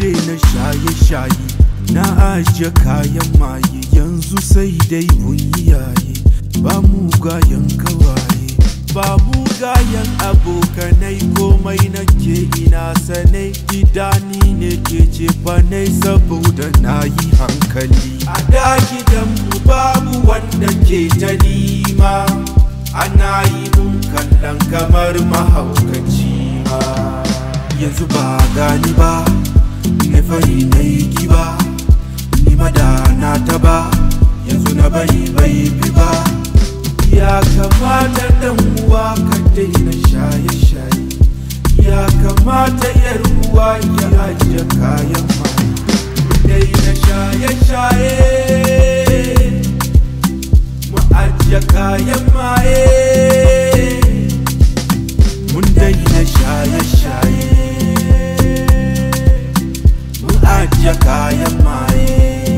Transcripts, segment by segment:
daina shaye-shaye na ajiye kayan maye yanzu sai dai yaye ba mugayen kawaye ba mugayen abokanai komai nake ina sanai gidani ne ke cefanai saboda na yi hankali a da gidanmu babu wanda ke ta nima ana yi mun kallon kamar mahaukaci ma yanzu ba gani ba na fari na yi kiba ni madana ta ba yanzu na bari bai fi ba ya kamata dan uwa ka daina shaye-shaye ya kamata yar uwa ya ajiye kayan mai daina shaye-shaye mu ajiye kayan maye mun daina shaye-shaye mu ajiye kayan maye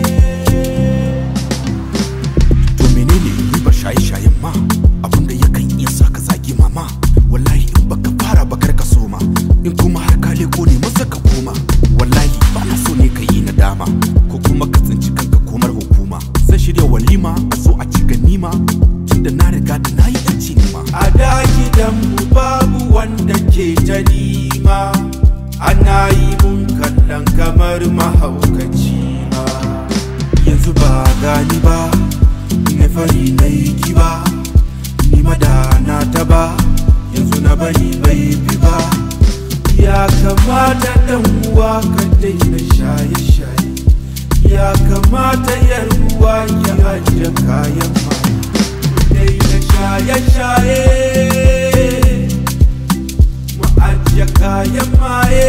to menene ribar shaye-shayen ma abinda yakan iya sa ka zagi mama wallahi in baka fara bakar ka soma in kuma har ka leko ne masa ka koma wallahi ba na so ne ka yi nadama ko kuma ka tsinci kanka komar hukuma zan shirya walima a zo a ci ganima tunda na riga da na yi yanci nima a da gidanmu babu wanda ke ta nima ana yi mun kallon kamar mahaukaci ma yanzu ba gani ba na fari na yi kiba ni madana ta ba yanzu na bari bai fi ba ya kamata dan uwa ka daina shaye-shaye ya kamata yar uwa ya ajiye kayan mai daina shaye-shaye mu ajiye kayan maye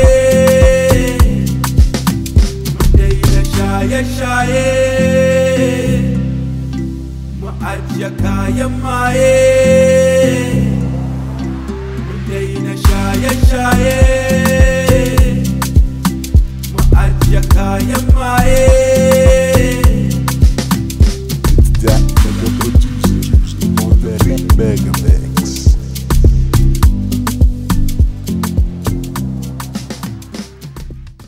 mu daina shaye-shaye mu ajiye kayan maye mu daina shaye-shaye mu ajiye kayan maye